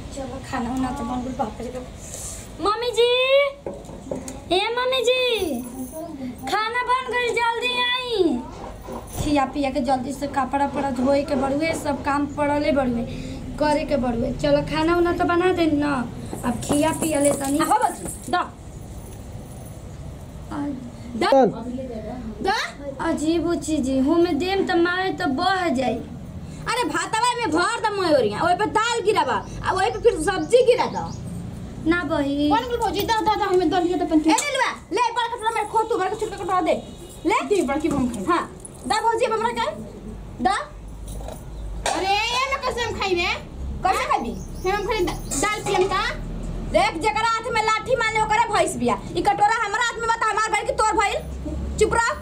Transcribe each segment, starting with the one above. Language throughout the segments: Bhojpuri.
चलो खाना उना तो बन गइल बाप रे मम्मी जी ए मम्मी जी खाना बन गइल जल्दी आई खिया पिया के जल्दी से कपड़ा पड़ा धोए के बड़ुए सब काम पड़ले बड़ुए करे के बड़ुए चलो खाना उना तो बना दे ना अब खिया पिया ले तनी हो बच्ची दा दा अजीब चीज हो में देम त मारे तो बह जाई अरे भातवा में भर द मोरिया ओए पे दाल गिरावा आ ओए पे फिर सब्जी गिरा द ना बही कौन बोल भौजी दा दा दा हमें दलिया तो पंच ए ले लवा ले बड़ कटोरा में खो तू बड़ के छिलका कटोरा दे ले दे बड़ की हम खाई हां दा भौजी अब हमरा कर दा अरे ये में कैसे हम खाई रे कैसे खाबी हम खाली दा- दाल पियम का देख जकरा हाथ में लाठी मारले ओकरे भैंस बिया ई कटोरा हमरा हाथ में बता हमार भाई की तोर भइल चुप रह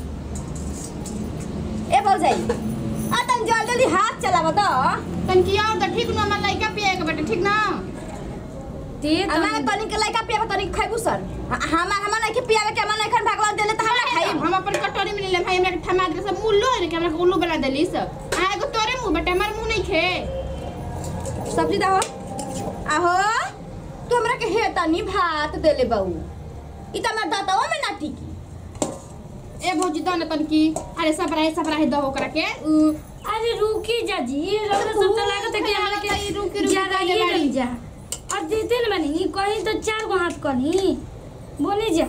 ए बोल जाई आ तन जल्दी जल्दी हाथ चलाव तो तन की और तो ठीक न हमर लइका पिए के बेटा ठीक ना दे हमारा तनी तनी के लइका पियावे तनी के खाइबू सर हमार हमार नहीं पियावे के हमार नहीं खान भगवान देले त हमरा खाई हम अपन कटोरी में ले ले भाई हमरा के थमा दे सब मुल्लो है कि हमरा के उल्लू बना देली सब आ एगो तोरे मुंह बेटा हमर मुंह नहीं खे सब्जी दाहो आहो तू हमरा के हे तनी भात देले बहू ई त हमर दातावा में ना टिकी ए भौजी दन तन की अरे सब रहे सब रहे दहो करा के उ अरे रुकी जा जी रौदा सब तो लागत है कि हमरा रुकी, के रुकी, रुकी, ज्यादा पहले ये बारी। रही जा और देते न बनी कहीं तो चार गो हाथ कनी बोली जा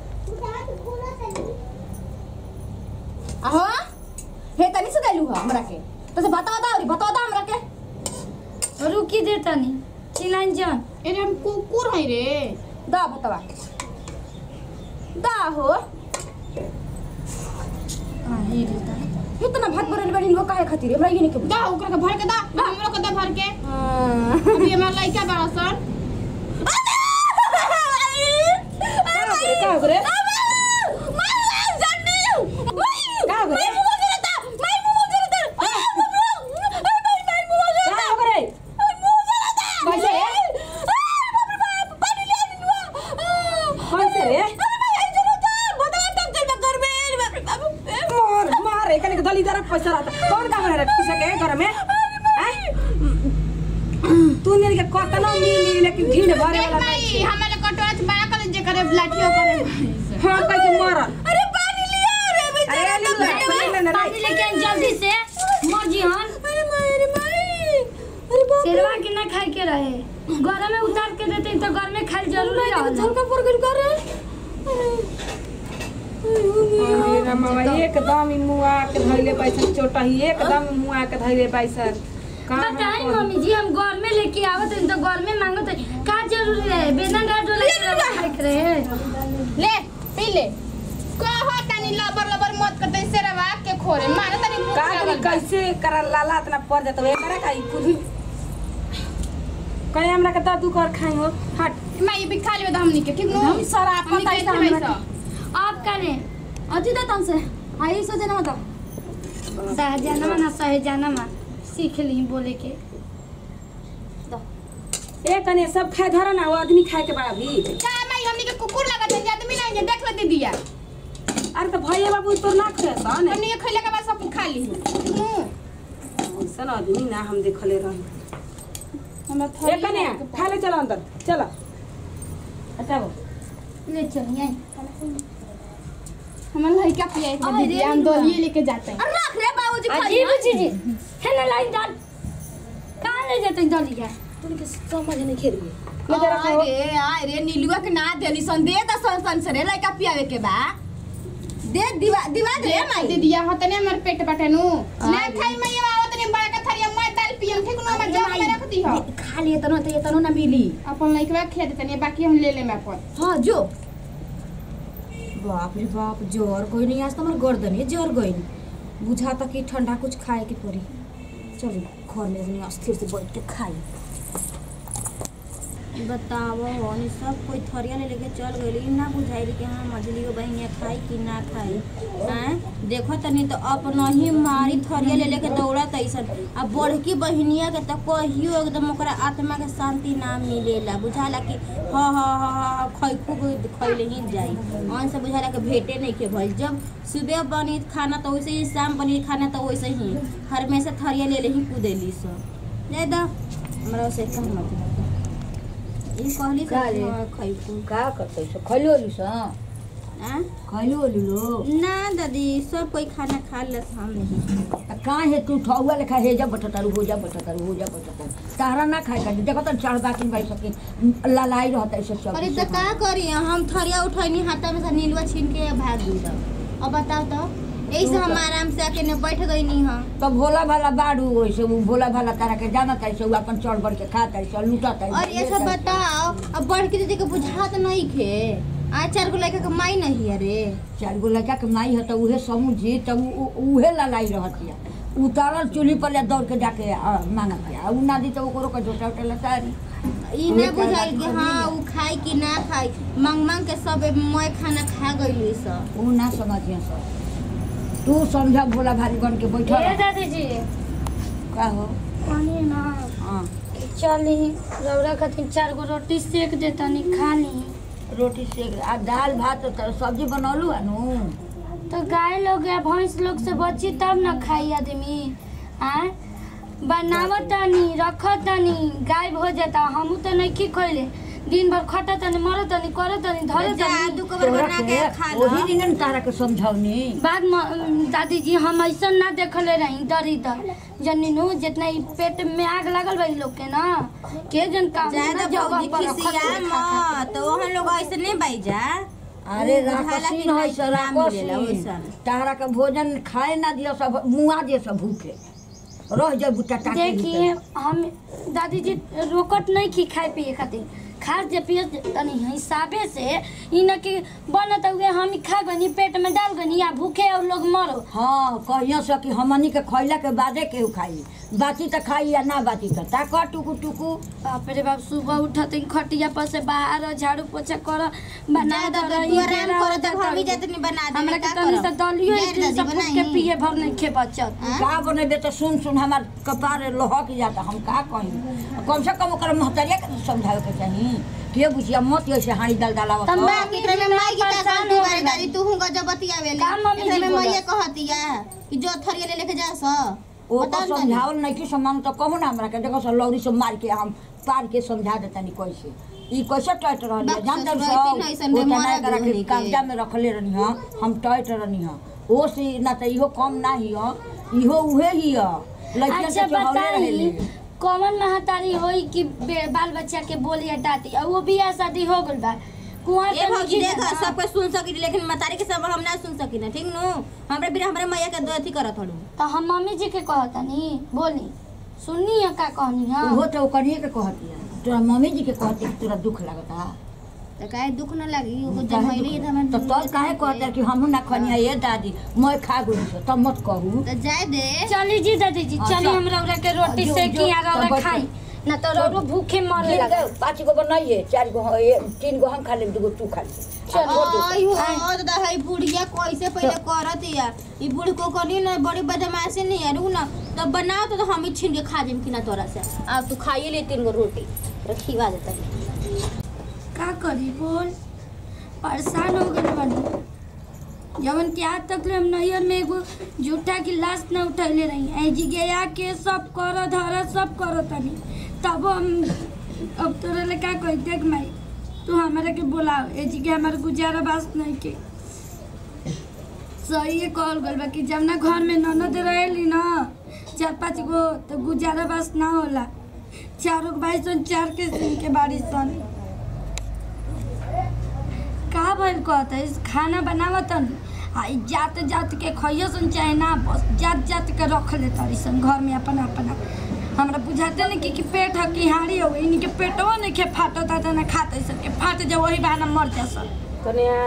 आहो हे तनी से देलू ह हमरा के तो से बताओ दा और बताओ दा हमरा के रुकी दे तनी चिलाइन जान अरे हम कुकुर है रे दा बतावा दा हो आहे रे ता इतना भात भरल बड़ी हो काहे खातिर हमरा ये नहीं के दा ओकरा के भर के दा हमरो के दा भर के हां अभी हमर लइका बड़ा सन का हो रे का हो रे का हो रे कैसे कैसे रे मोर मार एकने के दली दरा पैसा रहता कौन काम रे पैसा के घर में हैं? तू ने के कतना मिली लेकिन भीड़ भरे देख वाला भाई नहीं छे। हमारे कटोरा से बड़ा कर जे करे लाठियों करे हाँ कह के मरल अरे पानी लिया रे अरे ले ले ले ले पानी लेके आई जल्दी से मर्जी हन अरे मारे मारे अरे बाप शेरवा के ना खाए के रहे घर में उतार के देते तो घर में खाए जरूरी रहल झलका पर कर कर अरे रामा एकदम ही मुआ के धइले पैसा चोटा ही एकदम ही मुआ के धइले पैसा का हम बताई कर- मम्मी जी हम घर में लेके आवत हन तो घर में मांगत हन का जरूरी रहे बेदन डाल डोले खाए के रहे ले पी ले कहो तनी लबर लबर मत करते से रवा के खोरे मारे तनी भूख का लागल करी बा। कैसे कर लाला इतना पड़ जाता है करे का कुछ कहीं हमरा के दादू कर खाई हो हट मैं ये भी खा लियो हमनी के ठीक नो हम सारा हमनी पता के है भाई हमरा सब आप करें अति दा तन से आई सो जना मत सहजानमा ना सहजानमा सीख ली बोले के ए कने सब खाए धरा ना वो आदमी खाए के बड़ा भी का मैं हमनी के कुकुर लगत है आदमी नहीं है देख ले दीदिया अरे तो भैया बाबू तो ना खाए सन हमनी के खइला के बाद सब खा ली मुंह सन आदमी ना हम देखले रही हमरा ए कने खा ले चलो अंदर चलो हटाओ ले चलिए आई हमर लड़का पिया एक अरे दीदी हम निकला। दलिए लेके जाते हैं अरे रख रे बाबूजी अजीब चीज है ना लाइन डाल कहाँ ले जाते दलिया तुमके समझ नहीं खेल ले जरा खाओ अरे अरे नीलुआ के ना देली सन दे त सन सन से रे लइका पियावे के बा दे दिवा दिवा दे माई दीदिया हतने हमर पेट बाटे नु ले अरे। खाई मैं आवत नहीं बड़ा का थरिया मैं दाल पियम ठीक नो मैं जग में रख दी हो खा लिए तनो त तनो ना मिली अपन लड़का खिया देते नहीं बाकी हम ले ले मैं अपन हां जो बाप रे बाप जोर कोई नहीं आज तो हमर गर्दन है जोर गई बुझा तक कि ठंडा कुछ खाए के पड़ी चलो घर में जनी अस्थिर से बैठ के खाई बताओ हनी सब कोई थरिया ले लेके चल गई ना बुझाई कि हाँ मछलियो बहनिया खाई कि ना खाई हैं देखो तनी तो अपना ही मारी थरिया ले लेके दौड़त ऐसन अब बड़की बहनिया के तो कहियो एकदम ओकरा आत्मा के शांति ना मिलेला बुझाला कि हाँ हाँ हाँ हाँ खै खूब खैले ही जाई अन से बुझाला कि भेटे नहीं के भइल जब सुबह बनी खाना तो वैसे ही शाम बनी खाना तो वैसे ही हमेशा थरिया ले ले ही कूदेली सब जाए दा हमरा से कहना ई कहली का रे? खैबू का करते सो खैलो ली सा आ खैलो ली लो ना दादी सब कोई खाना खा ले हम नहीं का है तू ठौआ लेखा हे जा बटतारू हो जा बटतारू हो जा बटतारू तारा ना खाए का देखो तो चार बाकी भाई सके ललाई रहता है सब सब अरे तो का करी हम थरिया उठैनी हाथ में से नीलवा छीन के भाग गई अब बताओ तो यही से हम आराम से आके न बैठ गई नहीं हाँ तो भोला भाला बाड़ू वैसे वो भोला भाला तारा के जाना तारी से वो अपन चढ़ बढ़ के खाता है सब लूटा तारी और ये सब बताओ अब बढ़ के दीदी के बुझात नहीं खे आज चार गो लड़का कमाई नहीं अरे चार गो लड़का के माई है तो उहे समझी तब उ- उहे ललाई रहती है उतारल चूल्ही पर ले दौड़ के जाके आ, मांगत है उ ना दी तो ओकरो के झोटा उठे लसारी ई ना बुझाई कि हाँ उ खाई कि ना खाई मांग मांग के सब मैं खाना खा गई सब उ ना समझिए सब तू समझा भोला भारी बन के बैठल ए रह। दादी जी का हो पानी ना हाँ चली रौरा खातिर चार गो रोटी सेक देतनी खा ली रोटी सेक आ दाल भात तो सब्जी बनौलू है नु तो गाय लोग या भैंस लोग से बची तब न खाई आदमी आय बनावत तनी रखत तनी गायब हो जाता हमू तो नहीं की खोले दिन भर खटत तनी मरत तनी करत तनी धरत तनी जादू को बना के खा लो वही दिन न तारा के समझौनी बाद में दादी जी हम ऐसा ना देखले रही डरी डर जनीनु जितना ई पेट में आग लागल बा इ लोग के ना के जन काम ज्यादा भौजी खिसिया मत तो हम लोग ऐसे नहीं बाई जा अरे उ बुझाला राक्षसी कि है नहीं सर ना मिलेला वैसन। तारा के भोजन खाए ना दियो सब मुआ दियो सब भूखे रह जाए बुट्टा टाके देखिए हम दादी जी रोकट नहीं की खाए पिए खातिर खा जे पिए तनी हिसाबे से ई न कि बनत हुए हम ही खा गनी पेट में डाल गनी या भूखे और लोग मरो हाँ कहियो से कि हमनी के खैला के बादे केहू खाई बाची तो खाई या ना बाची तो ताक टुकु टुकु बाप रे बाप सुबह उठत ही खटिया पर से बाहर झाड़ू पोछा कर बना ज्यादा दर तो ई तू आराम बेरा करो होता तो हम ही कर। जाते नहीं बना दे हमरा के तनी से दलियो इडली सब फूट के पिए भर नहीं खे बचत का बनेबे तो सुन सुन हमार कपार लहक जाता हम का कही कम से कम ओकर महतरिया के तो समझावे के चाही के बुझिया मत ऐसे हाड़ी दल डालावत तम हो। बा- एकरे में माई की परेशान ताकत हो बारे गइल दादी तू हुंगा जब बतियावे का मम्मी जी एकरे में बोलत? मैया कहतिया कि जो थरिया ले लेके जा स ओ बताओ तो तनी। समझावल नहीं कि समान तो कहू ना हमरा के देखो सर लौरी से मार के हम पार के समझा देतनी कैसे ई कैसे टैट रहनी है बाप जानते ससुर सब रहती नहीं, सन वो में तना मरा करा के गृहिणी के। कागजा में रखले रहनी हां हम टैट रहनी हां ओ से ना तो इहो कम ना ही हो इहो उहे ही हो लड़कियन अच्छा के चढ़ौले बताई रहेले कौन महतारी होई कि बे- बाल बच्चा के बोली हटाती और वो बियाह शादी हो गइल बा कुआं ए भौजी देख सब कोई सुन सकी लेकिन मतारी के सब हम ना सुन सकी ना ठीक नु हमरे बिना हमरे मैया के अथी करत हड़ू तो हम मम्मी जी के कहतनी बोली सुननी है का कहनी है उहो तो ओकरिए के कहती है तोरा मम्मी जी के कहती कि तोरा दुख लगता त काहे दुख न लागी ओको काहे जमैली दुख- त हम तो तब काहे कहते कि हमहू ना खनी है ये दादी मैं खा गई से तब मत कहू त जाए दे चली जी दादी जी अच्छा। चली हम रौरा के रोटी जो- से जो- किया तो रौरा बच- खाई ना तो रौरो भूखे मरे गिन लगा गए, पाँच गो बनाइए चार गो हाँ, ये तीन गो हम खा लेब दूगो तू खा ले चलो। आई हो त है बुढ़िया कैसे पहले करत या ई बूढ़ को कनी न बड़ी बदमाशी नहीं है रू न तब बनाओ तो हम ही छीन के खा जेम कि ना तोरा से आ तू खाइए ले तीन गो रोटी रखीवा देता का करी बोल परेशान हो गए बनी जवन के आज तक ले हम नैयर में एगो जूठा की लाश न उठैले रही ऐ जी गया के सब कर धर सब करो तनी तब हम अब तोरा ले का कही देख माई तू हमारे के बोलाओ ए जी के हमारे गुजारा बास नहीं के सही है कहल गल बा कि जब ना घर में ननद रहेली ना चार पाँच गो तो गुजारा बास ना होला चारों भाई सन चार के सिंह के बारी सन का भइल कहता है खाना बनावत आ ई जात जात के खइयो सन चाहे ना बस जात जात के रख ले तारी सन घर में अपन अपना हमरा बुझाते नहीं कि, कि पेट है कि हाड़ी हो इन्हीं के पेटवा नहीं के फाटता था ना खाते सन के फाट जा वही बहाना मर जा सन कन्या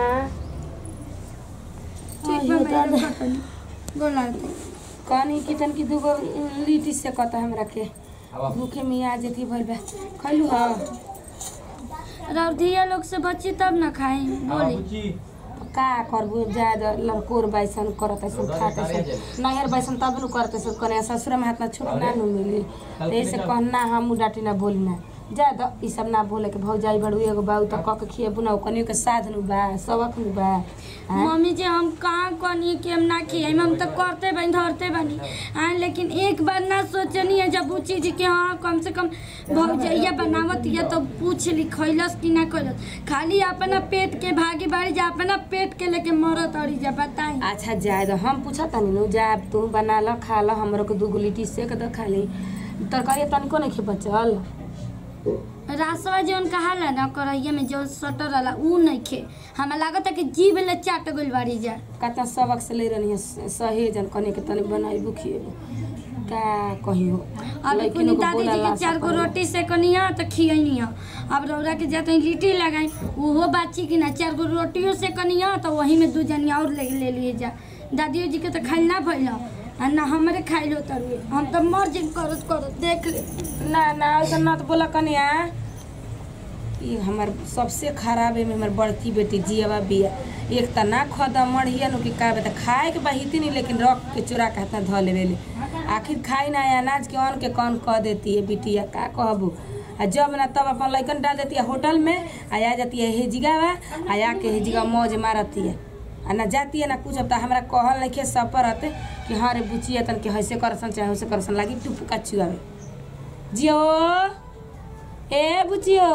ठीक बा मैं रखत हनी। गोला दे कहनी कि तन की दूगो लिट्टी से कहता हमरा के भूखे में आ जेती भइल बा खैलू ह रौधिया लोग से बची तब ना खाई बोली का करबू ज्यादा लड़कोर बैसन करत ऐसन खात ऐसन नहर बैसन तब नु करत ऐसन कने ससुर में हाथ ना छूट ना नु मिली तो ऐसे कहना हम डाटी ना बोली ना जा द ई सब ना बोले के भौजाई बड़ू एगो बाऊ त क के खिएबू ना कनियो के साध नु बा सबक नु बा हैं? मम्मी जी हम कहाँ कनी कि हम ना खियाई हम तो करते बनी धरते बनी हाँ लेकिन एक बार ना सोचनी है जब वो चीज कि हाँ कम से कम भौजैया बनावत या तो पूछ ली खैलस कि ना खैलस खाली अपना पेट के भागी बाड़ी जा अपना पेट के लेके मरत अड़ी जा बताई अच्छा जाए दो हम पूछा तनी नु जा तू बना ल खा ल हमरो के दूगो लिट्टी सेक द खा ली तरकारी तनिको नहीं खे बचल रासवा जौन कहाला ना करैया में जो सटर रहला ऊ नहीं खे हमें लागत है कि जीभ ले चाट गइल बाड़ी जा कतना सबक से ले रहनी है सहेजन कने के तनी बनाइबू खिएबू का कहियो अब लइकिन कुनी को दादी जी बोला के चार गो ला रोटी से कनिया तो खियनी है अब रौरा के जाते लिट्टी लगाई ओहो बाची कि ना चार गो रोटियों से कनिया तो वही में दू जनिया और ले ले लिए जा दादियो जी के तो खाइल ना भइल आ ना हमरे खाइलो तरुए हम तो मर जिन करत करत देख ले ना ना ऐसा ना तो बोला कनिया ये हमार सबसे खराब है में हमार बड़की बेटी जियावा बिया एक त ना खदा मढ़िया नु कि का बता खाए के बहिती नहीं लेकिन रख के चुरा के हाथ धो लेवे ले आखिर खाई ना अनाज के अन्न के कौन कह देती है बिटिया का कहबू आ जब ना तब अपन लइकन डाल देती है होटल में आ आ जाती है हेजिगावा आ आके हेजिगा मौज मारती है आ ना जाती है ना कुछ अब त हमरा कहल नहीं खे सपरत कि हाँ रे बुचिया तन के हैसे करसन चाहे वैसे करसन लागी टुपुका चुआवे जियो ए बुचियो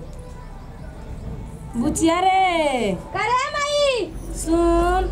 बुचिया रे करे माई सुन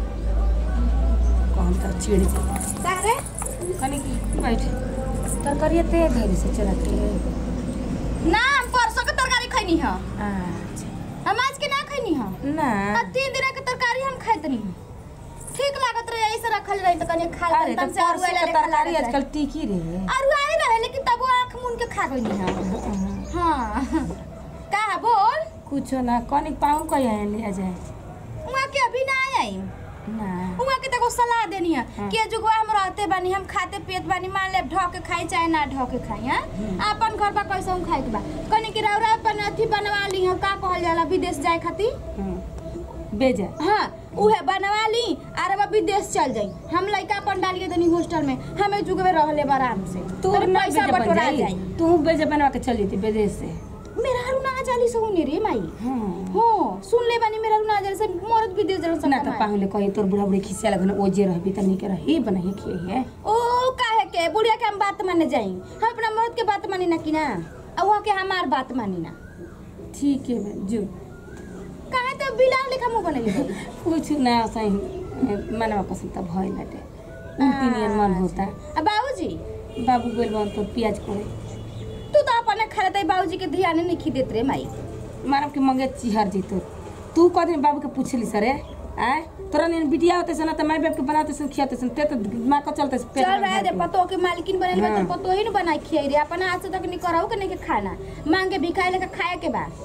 कौन का चिड़ जा करे कनी की बैठ तरकारिया ते धरी से चला के ना हम परसों के तरकारी खैनी है अच्छा हम आज के ना खैनी है ना आ तीन दिन के तरकारी हम खाइत नहीं ठीक लागत रहे ऐसे रखल रही तो कनी खा अरे तो तन से परसों अरुआ के तरकारी आजकल टिकी रे अरुआ ही रहे लेकिन तब वो आंख मुन के खा गई है हाँ का बोल कुछो ना कनी पाऊँ कहीं आए ले आ जाए वहाँ के अभी ना आई ना वहाँ के तको सलाह देनी है हाँ। कि जुगवा हम रहते बानी हम खाते पियत बानी मान ले ढो के खाई चाहे ना ढो के खाई हैं अपन घर पर कैसे हम खाए के बा कनी कि रौरा अपन अथी बनवा ली हम का कहल जाला विदेश जाए खातिर हम्म। बेजा हाँ उहे बनवा ली आर अब विदेश चल जाई हम लइका अपन डालिए तनी हॉस्टल में हमें जुगवे रहले आराम से तू तोरे ना पैसा बेजा बन बटोरा जाई जाई तू बेजा बनवा के चल जेती विदेश से मेरा हरू ना जाली से हुने रे माई हाँ हो सुन ले बानी मेरा हरू ना जाली से मरद विदेश जरूर ना सब तो पाहुले कहीं तोर बुढ़ा बुढ़ी खिसिया लगन ओजे रहबी त निके रही बनाई खिए है ओ काहे के बुढ़िया के हम बात माने जाई हम अपना मर्द के बात मानी ना कि ना आ वहाँ के हमार बात मानी ना ठीक है बहन, जो काहे तो बिलाव लेखा मुंह बनली बाई? कुछ ना सही मनवा पसंद त भइल बाटे उल्टी नियन मन होता आ बाबूजी बाबू बोल बन तो प्याज करे तू तो अपने खरीदे बाबूजी के ध्यान नहीं खी देत रे माई मारब के मंगे चिहर जैतो तू कह दिन बाबू के पूछली सरे आय तोरा नियन बिटिया होते सन त माय बाप के बनाते सन खियाते सन ते तो दिमाग का चलते पेट चल में रहे दे भर के। पतो के मालकिन बनल बा हाँ। तो पतो ही न बनाई खियाई रे अपना हाथ से तक नहीं कराऊ के नहीं के खाना मांगे भिखाई लेके खाए के बा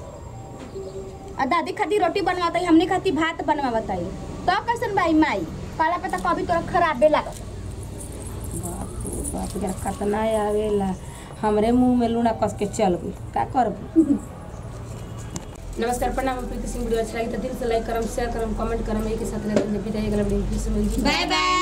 आ दादी खाती रोटी बनवाता हमने खाती भात बनवाता तो कैसन भाई माई पाला पे तो कभी तोरा खराबे लागत बाप रे बाप जरा कतना आवेला हमरे मुंह में लूना कस के चल गई का करब नमस्कार प्रणाम हम प्रीति सिंह वीडियो अच्छा लगी तो दिल से लाइक करम शेयर करम कमेंट करम एक साथ लेते हैं विदाई अगला वीडियो में फिर से मिलती बाय बाय